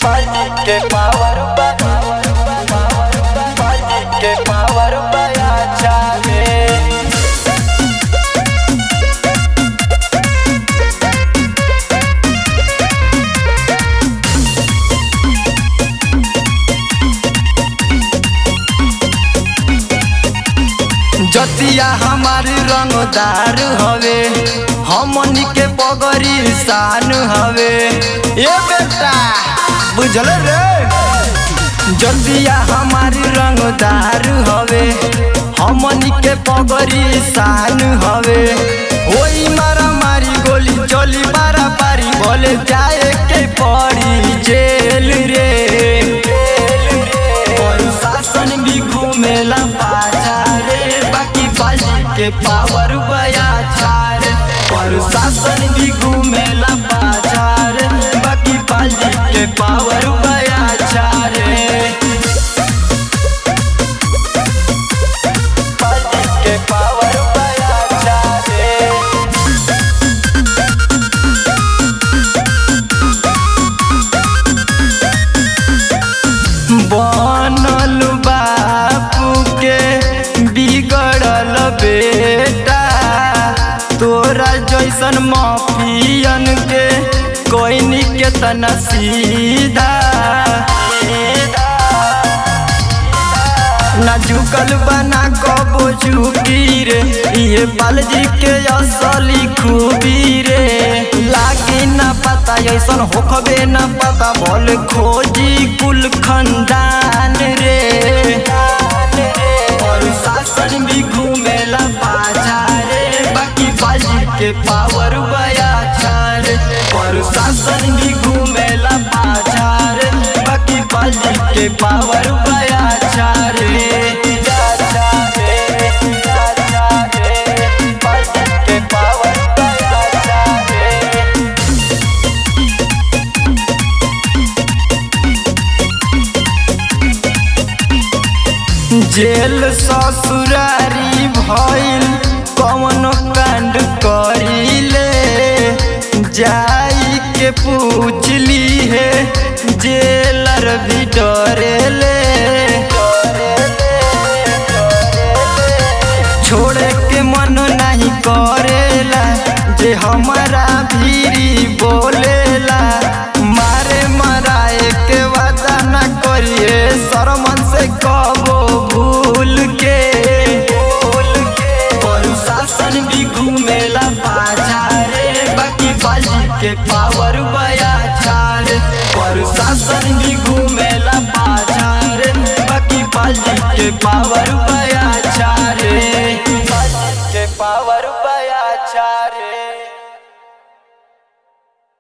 के पावर के पावर अच्छा रे जतिया हमार रंगदार हवे हमनी के पगरी शान हवे ए बेटा बुझल रे जतिया हमार रंगदार हवे हमनी के पगरी शान हवे ओई मारा मारी गोली चली बारा पारी बोले जाए के पड़ी जेल रे शासन भी घूमेला पाछा रे बाकी बाजी के पावर बया छार पर शासन भी घूमेला पाछा रे बाकी बाजी के पावर बया छार बाजी के पावर बया छार बनल बापू के बिगड़ल बेटा तोरा जैसन माफियन के कोई के तना सीधा ना झुकल बना कबो झुकी रे ये बालजी के असली खूबी रे लागी ना पता ऐसन होखबे ना पता बोल खोजी कुल खंडान रे और शासन भी घूमेला पाछा रे बाकी बाजी के पावर बया छार और शासन भी घूमेला पाछा रे बाकी बाजी के पावर बया छार के पावर बया छार जेल ससुरारी भइल कवन कांड करिले जाई के पूछली है जेलर भी डरेले छोड़े के मन नहीं करेला जे हमारा भीरी बोलेला मारे मराए के वादा ना करिए शरमन से कबो भूल के शासन भी घूमेला पाछा रे बाकी बाजी के पावर बया छार पर शासन भी घूमेला पाछा रे बाकी बाजी के पावर बया छारे बाजी के पावर बया छारे